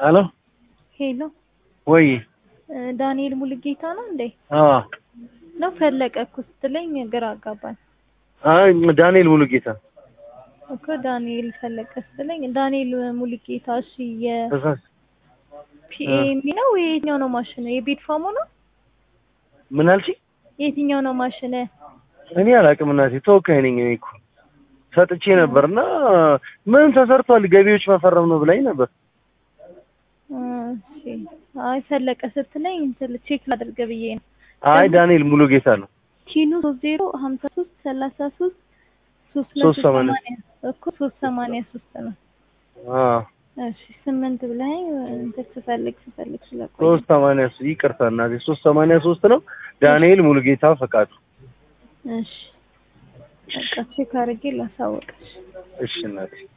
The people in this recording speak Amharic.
አሎ ሄሎ ወይ ዳንኤል ሙሉጌታ ነው እንዴ? አዎ ነው ፈለቀ እኮ ስትለኝ ግራ አጋባኝ አይ ዳንኤል ሙሉጌታ እኮ ዳንኤል ፈለቀ ስትለኝ ዳንኤል ሙሉጌታ እሺ ተሳስ የፒኤሚ ነው የትኛው ነው ማሽን የቤት ፋሙ ነው ምን አልሽ? የትኛው ነው ማሽን እኔ አላውቅም እናቴ ተወካይ ነኝ እኔ እኮ ሰጥቼ ነበርና ምን ተሰርቷል ገቢዎች መፈረም ነው ብላኝ ነበር። እሺ አይ ፈለቀ ስትለኝ እንትን ቼክ ላድርግ ብዬ ነው አይ ዳንኤል ሙሉጌታ ነው። ኪኑ ሶስት ዜሮ ሀምሳ ሶስት ሰላሳ ሶስት ሶስት ሶስት መቶ ሰማንያ ሰማንያ እኮ ሶስት ሰማንያ ሶስት ነው። አዎ እሺ ስምንት ብለኸኝ እንትን ስፈልግ ስፈልግ ስለቆየ ሶስት ሰማንያ ሶስት ይቅርታ እናቴ ሶስት ሰማንያ ሶስት ነው። ዳንኤል ሙሉጌታ ፈቃዱ። እሺ በቃ ቼክ አድርጌ ላሳወቅሽ። እሺ እናቴ